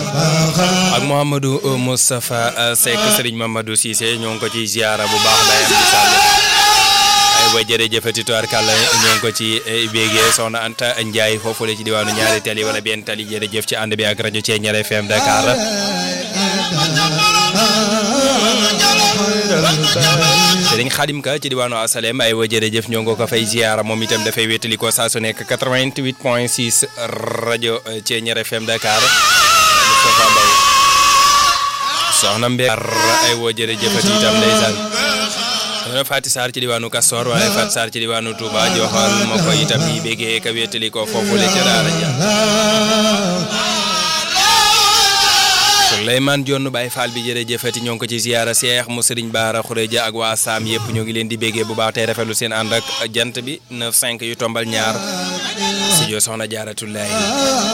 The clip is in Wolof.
ak Mouhamadou Moustapha Seck Serigne Mamadou Cissé ñoo ngi ko ci ziara bu baax day am di sàll ay wa jërëjëfati tubaarkàlla ñoo ngi ko ci bégee soxna Anta Ndiaye foofu la ci diwaanu ñaari tali wala benn tali jërëjëf ci ànd bi ak rajo Thiéniere FM Dakar Serigne Khadim Ka ci diwaanu Asalem ay wa jërëjëf ñoo ngi ko fay ziara moom itam dafay wétali ko saa su nekk 88 point 6 rajo Thiéniere FM Dakar Moustapha Mbaye soxna Mbéar ay woo jërëjëfati itam ndeysaan soxna Fati Sarr ci diwaanu Kastor waaye Fati Sarr ci diwaanu Touba joxal ma ko itam yi béggee ka wétali ko foofu la ca daara ja Souleymane Dione Baye Fall bi jërëjëfati ñoo ngi ko ci ziyaara Cheikh mu Serigne Bara Khourédia ak waa Sam yëpp ñoo ngi leen di béggee bu baax tey rafetlu seen ànd ak jant bi 9 5 yu tombal ñaar studio soxna Jaaratullahi